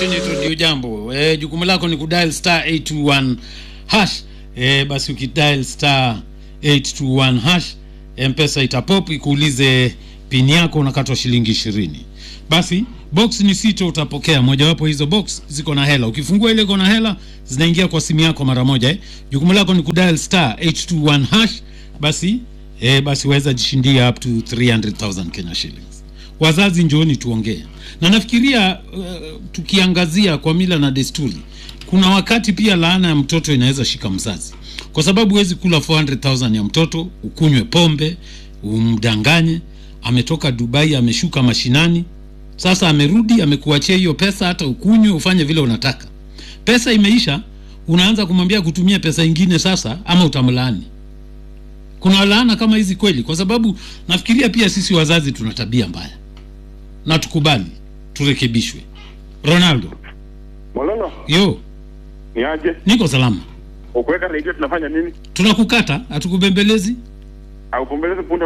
kwenye redio jambo e, jukumu lako ni kudial star 821 hash e, basi ukidial star 821 hash mpesa itapop ikuulize pini yako unakatwa shilingi ishirini basi box ni sito utapokea mojawapo hizo box ziko na hela ukifungua ile iko na hela zinaingia kwa simu yako mara moja eh. jukumu lako ni kudial star 821 hash basi eh, basi waweza jishindia up to 300000 kenya shillings wazazi njooni tuongee na nafikiria uh, tukiangazia kwa mila na desturi kuna wakati pia laana ya mtoto inaweza shika mzazi kwa sababu huwezi kula 400000 ya mtoto ukunywe pombe umdanganye ametoka dubai ameshuka mashinani sasa amerudi amekuachia hiyo pesa hata ukunywe ufanye vile unataka pesa imeisha unaanza kumwambia kutumia pesa ingine sasa ama utamlaani kuna laana kama hizi kweli kwa sababu nafikiria pia sisi wazazi tuna tabia mbaya na tukubali turekebishwe ronaldo Mololo, yo ni aje? niko salama Ukuweka redio tunafanya nini? tunakukata hatukubembelezi Aupombeleze punde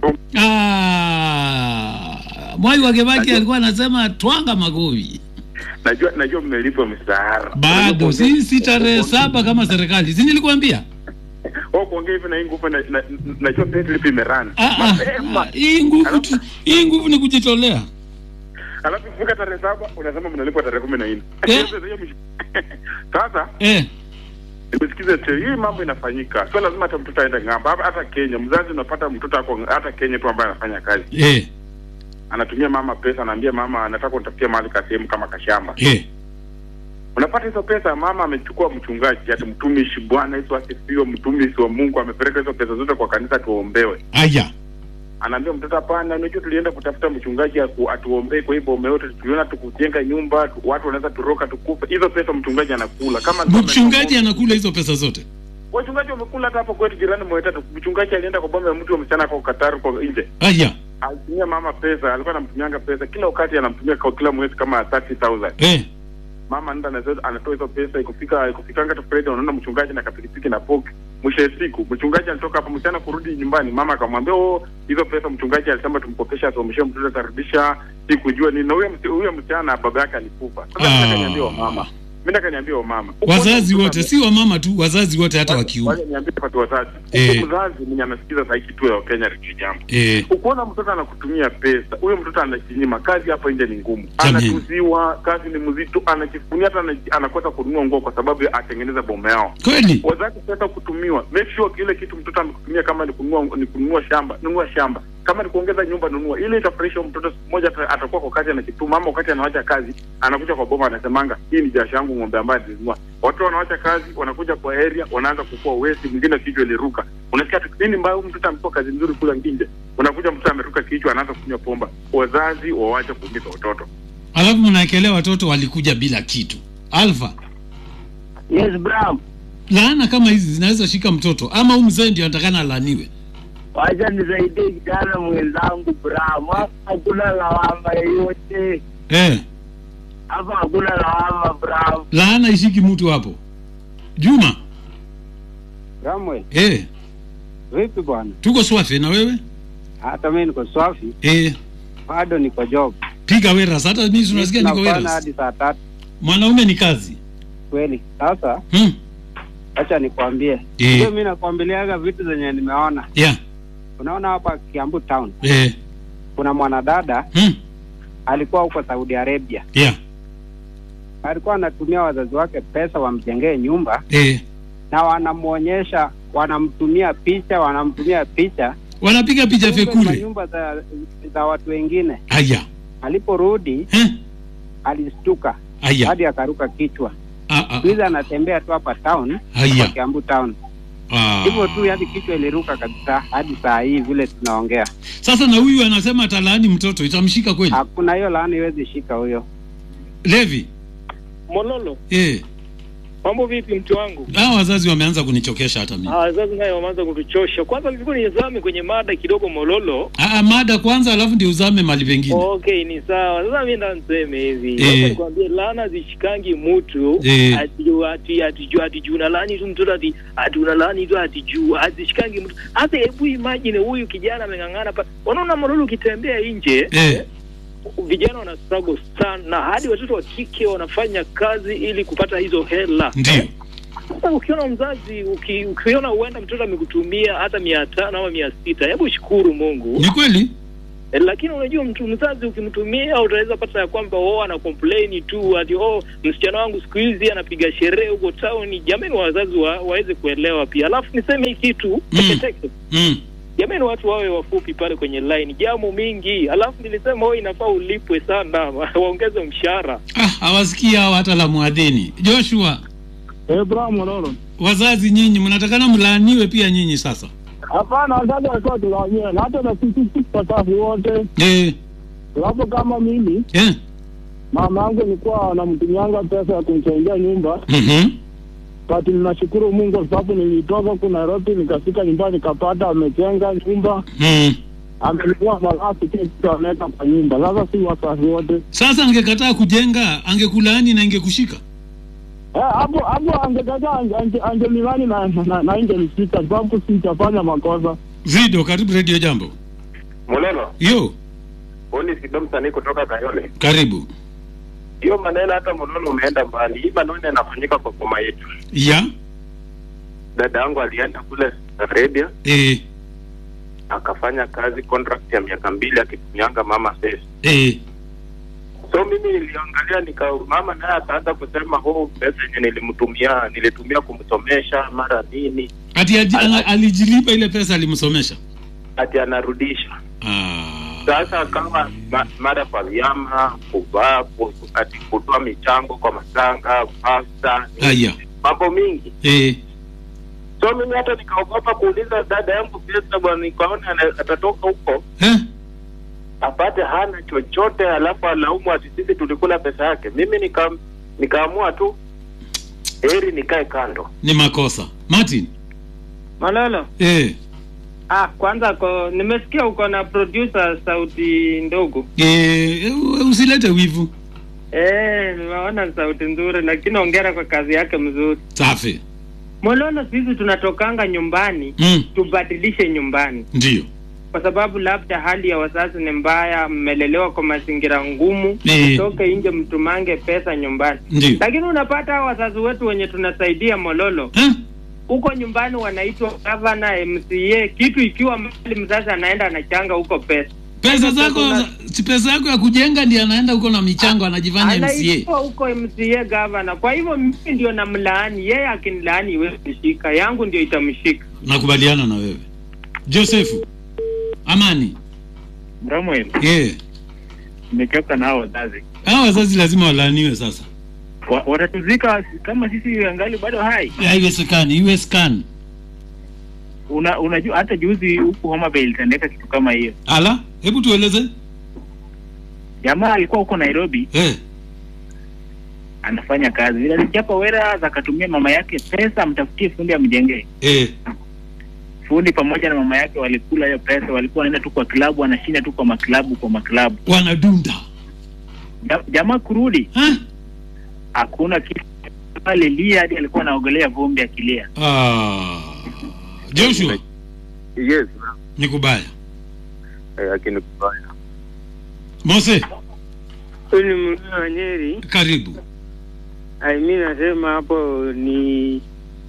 Ah, mwai wa Kibaki alikuwa anasema twanga magovi najua najua mmelipwa mshahara. bado si si tarehe saba kama serikali si nilikwambia Wewe kuongea hivi na hii nguvu na, na, najua pesa lipi imerana. Ah, ah, Mapema. ah, hii nguvu tu- hii nguvu ni kujitolea Alafu ifika tarehe saba unasema mnalipwa tarehe kumi na nne. Eh. Sasa hiyo mish- Sasa eh, nimesikiza te hii mambo inafanyika. Sio lazima hata mtoto aende ng'ambo. Hapa hata Kenya mzazi unapata mtoto ako hata Kenya tu ambaye anafanya kazi. eh, Anatumia mama pesa, anaambia mama anataka kunitafutia mahali ka sehemu kama kashamba. eh. unapata hizo pesa mama amechukua mchungaji ati mtumishi bwana yesu asifiwe mtumishi wa mungu amepeleka hizo pesa zote kwa kanisa tuombewe aya anaambia mtoto hapana unajua tulienda kutafuta mchungaji aku- atuombee kwa hii bome yote tuliona tukujenga nyumba tu, watu wanaweza turoka tukufe hizo pesa mchungaji anakula kama mchungaji anakula hizo pesa zote wachungaji wamekula hata hapo kwetu jirani mwetatu mchungaji alienda kwa bome ya mtu wa msichana kwa Kataru kwa nje aya alitumia mama pesa alikuwa anamtumianga pesa kila wakati anamtumia kwa kila mwezi kama 30000 eh, mama nda anazo- anatoa hizo pesa ikufika ikufikanga tu Friday unaona mchungaji na kapikipiki na poki mwisho ya siku mchungaji alitoka hapo mchana kurudi nyumbani mama akamwambia oh hizo pesa mchungaji alisema tumkopesha asomeshe mtoto atarudisha sikujua nini na huyo msi- huyo msichana baba yake alikufa sasa Ah. mimi akaniambia wa mama mimi akaniambia wa mama wazazi wote si wamama tu wazazi wote hata wa kiume wale niambie kwa wazazi Eh. Huko mzazi mwenye anasikiza saa hii kitu ya Kenya Radio jambo eh, ukiona mtoto anakutumia pesa huyo mtoto anajinyima kazi hapa nje ni ngumu Jamani. anatuziwa kazi ni mzito anajifunia hata ana- anakosa kununua nguo kwa sababu ya atengeneza boma yao kweli wazazi pesa kutumiwa make sure kile kitu mtoto amekutumia kama ni kununua ni kununua shamba nunua shamba kama ni kuongeza nyumba nunua ili itafurahisha huyo mtoto siku moja ata- atakuwa kwa kazi anakituma ama wakati anawacha kazi anakuja kwa boma anasemanga hii ni jasho yangu ng'ombe ambaye nilinunua watu wanawacha kazi wanakuja kwa area wanaanza kukua wesi mwingine kichwa iliruka unasikia tu nini mbaya huyu mtoto amekuwa kazi nzuri kula nje unakuja mtoto ameruka kichwa anaanza kunywa pomba wazazi wawache kuumiza watoto alafu mnaekelea watoto walikuja bila kitu alfa Yes, Bram. laana kama hizi zinaweza shika mtoto ama huu mzee ndio atakana alaniwe Wacha nisaidie kijana mwenzangu Bram. Hapa hakuna lawama yoyote. eh, Hapa hakuna lawama Bram. laana ishiki mtu hapo juma Samuel, eh, vipi bwana? tuko swafi na wewe Hata mimi niko swafi, eh, bado niko job. piga weras hata mimi tunasikia niko Tunafanya weras hadi saa tatu mwanaume ni kazi kweli. Sasa hmm. acha nikwambie, Eh. ndio mimi nakwambiliaga vitu zenye nimeona. yeah. Unaona hapa Kiambu town eh. kuna mwanadada hmm. alikuwa huko Saudi Arabia, yeah. alikuwa anatumia wazazi wake pesa wamjengee nyumba, eh. na wanamwonyesha, wanamtumia picha, wanamtumia picha wanapiga picha kumbe ni fekule manyumba za, za watu wengine. aya Aliporudi eh? alistuka aya hadi akaruka kichwa. ah, ah, Siku hizi anatembea tu hapa town, Haya. hapa Kiambu town, ah. hivyo tu, hadi kichwa iliruka kabisa hadi saa hii vile tunaongea. sasa na huyu anasema atalaani mtoto itamshika kweli Hakuna hiyo laani iwezi shika huyo. levi Mololo, eh. mambo vipi mtu wangu? hawa wazazi wameanza kunichokesha hata mimi Ah, wazazi naye wameanza kutuchosha. Kwanza nilikuwa nizame kwenye mada kidogo Mololo. ah, mada kwanza alafu ndio uzame mali pengine Okay, ni sawa. Sasa mimi ndo niseme hivi. Eh. Sasa nikwambie laana zishikangi mtu Eh. ati ati ati juu ati juu unalaani tu mtoto ati ati unalaani tu ati juu hazishikangi mtu. Hata hebu imagine huyu kijana ameng'ang'ana pa. Unaona Mololo ukitembea nje eh. vijana wana struggle sana na hadi watoto wa kike wanafanya kazi ili kupata hizo hela ndio sasa ukiona mzazi uki, ukiona huenda mtoto amekutumia hata mia tano ama mia sita hebu shukuru mungu ni kweli Eh, lakini unajua mtu mzazi ukimtumia utaweza pata ya kwamba oh ana complain tu ati oh msichana wangu siku hizi anapiga sherehe huko town jamani wazazi wa, waweze kuelewa pia alafu niseme hii kitu Mm. teketeke mm. jamani watu wawe wafupi pale kwenye line jamu mingi alafu nilisema oh inafaa ulipwe sana waongeze mshahara ah, hawasikii hao hata la mwadhini joshua Abraham Mololo. wazazi nyinyi mnatakana mlaaniwe pia nyinyi sasa Hapana, wazazi walikuwa tunaonyea na hata na sisi sisi wasafi wote, eh, sababu kama mimi eh. mama yangu nilikuwa anamtumianga pesa ya kumsaidia nyumba, mm-hmm. but ninashukuru Mungu kwa sababu nilitoka huku Nairobi nikafika nyumbani nikapata amejenga nyumba, mm. amenunua malazi, kile kitu ameweka kwa nyumba. Sasa si wasafi wote sasa angekataa kujenga angekulaani na ingekushika Eh, hapo hapo angekataa ange- ange- angelimani na na, na ingenishika sababu sitafanya makosa. zido karibu redio jambo Mololo, yo honi Sido msanii kutoka Kayole. karibu Hiyo maneno hata Mololo umeenda mbali. Hii maneno yanafanyika kwa boma yetu. ya Dada yangu alienda kule Arabia eh, akafanya kazi contract ya miaka mbili akitumianga mama pesa. eh. So mimi niliangalia nika mama naye akaanza kusema oh, pesa yenye nilimtumia nilitumia kumsomesha mara nini, ati aji- ana- alijilipa ile pesa alimsomesha ati anarudisha. ah. Sasa akawa ma, mara kwa vyama kuvaa ku- ati kutoa michango kwa matanga pasta Aya. mambo mingi. eh. So mimi hata nikaogopa kuuliza dada yangu pesa bwana, nikaona ana- atatoka huko Eh? apate hana chochote, alafu alaumu ati sisi tulikula pesa yake. Mimi nika nikaamua tu heri nikae kando. ni makosa martin Malolo. eh. Ah, kwanza ko nimesikia uko na producer sauti ndogo. Eh, u- usilete wivu Eh, nimeona sauti nzuri lakini ongera kwa kazi yake mzuri. safi Mololo, sisi tunatokanga nyumbani mm. tubadilishe nyumbani, ndio kwa sababu labda hali ya wazazi ni mbaya, mmelelewa kwa mazingira ngumu, Eh. toke nje mtumange pesa nyumbani. ndio Lakini unapata hao wazazi wetu wenye tunasaidia Mololo, eh? huko nyumbani wanaitwa gavana, MCA, kitu ikiwa mali mzazi anaenda anachanga huko pesa pesa zako si pesa yako ya kujenga ndi anaenda huko na michango anajifanya mca anaitwa huko MCA gavana. Kwa hivyo mimi ndio namlaani yeye, akinilaani iwezi kushika yangu, ndio itamshika. nakubaliana na wewe josefu amani Samuel, eh. nimechoka na hao wazazi. hawa wazazi lazima walaaniwe sasa Wa- Watatuzika kama sisi angali bado hai. haiwezekani iwezekani Una, unajua hata juzi huku Homa Bay ilitendeka kitu kama hiyo. ala hebu tueleze Jamaa alikuwa huko Nairobi eh. anafanya kazi, vile alichapa wera akatumia mama yake pesa amtafutie fundi amjengee. Eh. Fundi pamoja na mama yake walikula hiyo pesa, walikuwa wanaenda tu kwa klabu, wanashinda tu kwa maklabu kwa maklabu. wanadunda Ja- Jamaa kurudi eh? hakuna kitu, alilia hadi alikuwa anaogelea vumbi akilia. ah. joshua Yes, ni kubaya eh, lakini kubaya. mose Huyu ni mlio wa Nyeri. karibu Ai, mi nasema hapo ni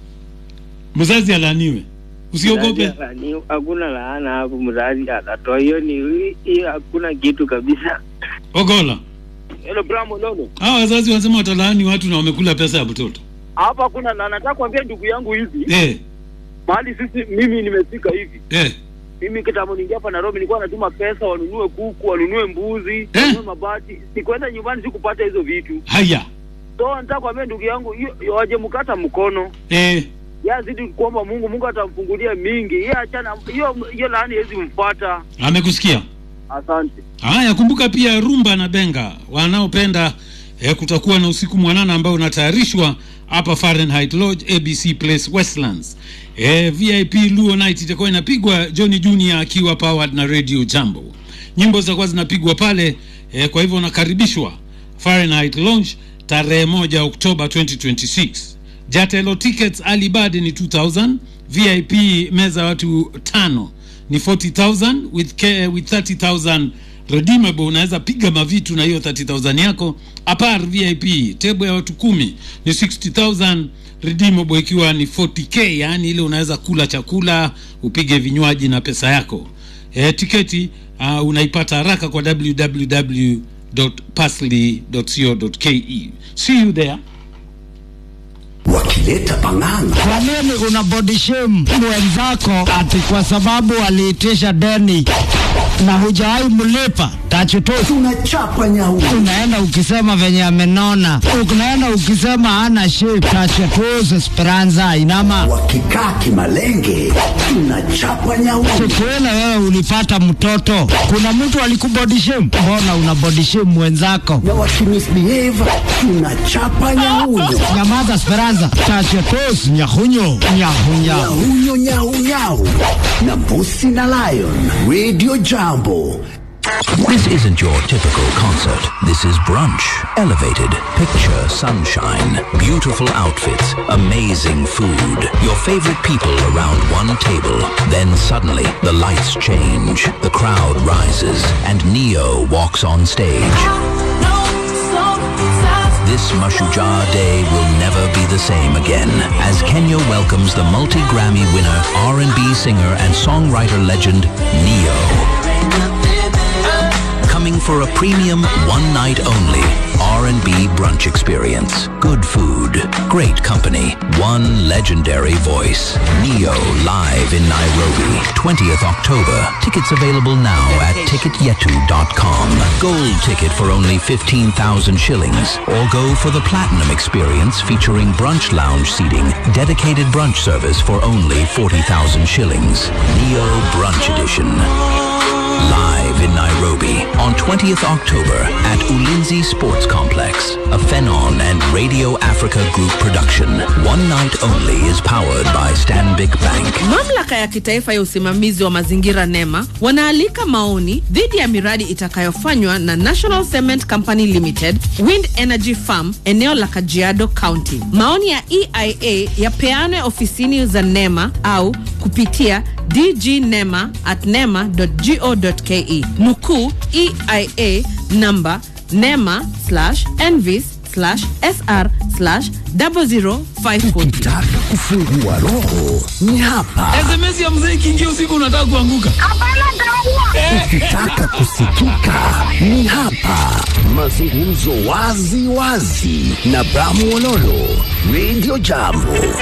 mzazi alaaniwe usiogope mzazi ni- hakuna laana hapo, mzazi atatoa hiyo. Ni hiyo, hakuna kitu kabisa. ogola Hello Bramo Lolo. hawa wazazi wanasema watalaani watu na wamekula pesa ya mtoto Hapa kuna na nataka kuambia ndugu yangu hivi, eh. mahali sisi mimi nimefika hivi. Eh. Mimi kitambo ningia hapa Nairobi nilikuwa natuma pesa wanunue kuku, wanunue mbuzi, wanunue mabati. Sikuenda nyumbani sikupata hizo vitu. haya So nataka kuambia ndugu yangu hiyo waje mkata mkono. eh. Yazidi kuomba Mungu, Mungu atamfungulia mingi. Yeye achana hiyo hiyo laani haiwezi mfuata. amekusikia Asante. haya kumbuka pia rumba na benga wanaopenda eh, kutakuwa na usiku mwanana ambao unatayarishwa hapa fahrenheit lodge abc place westlands eh, vip luo night itakuwa inapigwa johnny junior akiwa powered na radio jambo nyimbo zitakuwa zinapigwa pale eh, kwa hivyo unakaribishwa fahrenheit lounge tarehe moja oktoba 2026 jatelo tickets alibad ni 2000 vip meza watu tano ni 40000 with, K, with 30000 redeemable unaweza piga mavitu na hiyo 30000 yako apar vip tebo ya watu kumi ni 60000 redeemable ikiwa ni 40k yaani ile unaweza kula chakula upige vinywaji na pesa yako e, tiketi uh, unaipata haraka kwa www.parsley.co.ke see you there wakileta pang'anga Kwa nini una body shame mwenzako ati kwa sababu aliitisha deni na hujawahi mlipa? Tachutu tunachapa nyau unaenda ukisema venye amenona, unaenda ukisema hana shape. Tachutu Esperanza inama wakikaa kimalenge tunachapa nyau Tukuele wewe ulipata mtoto, kuna mtu alikubody shame? Mbona una body shame mwenzako? na wakimisbehave tunachapa nyauyo Nyamaza Esperanza, tachutu nyahunyo nyahunya nyauyo nyaunyau na mbusi na lion radio jambo This isn't your typical concert. This is brunch. Elevated. Picture sunshine. Beautiful outfits. Amazing food. Your favorite people around one table. Then suddenly, the lights change. The crowd rises. And Neo walks on stage. This Mashujaa day will never be the same again as Kenya welcomes the multi-Grammy winner, R&B singer and songwriter legend Neo. Coming for a premium one night only R&B brunch experience. Good food, great company, one legendary voice. Neo live in Nairobi, 20th October. Tickets available now at ticketyetu.com. Gold ticket for only 15,000 shillings or go for the platinum experience featuring brunch lounge seating, dedicated brunch service for only 40,000 shillings. Neo Brunch Edition. Live in Nairobi on 20th October at Ulinzi Sports Complex, a Phenon and Radio Africa Group production. One night only is powered by Stanbic Bank. Mamlaka ya kitaifa ya usimamizi wa mazingira NEMA wanaalika maoni dhidi ya miradi itakayofanywa na National Cement Company Limited, Wind Energy Farm, eneo la Kajiado County. Maoni ya EIA yapeanwe ofisini za NEMA au kupitia dgnema at nema.go.ke. Nukuu EIA namba nema slash envis slash sr slash 00540. ukitaka kufungua roho ni hapa sms ya mzee ikiingia usiku unataka kuanguka ukitaka kusikika ni hapa mazungumzo wazi wazi na bramwololo radio jambo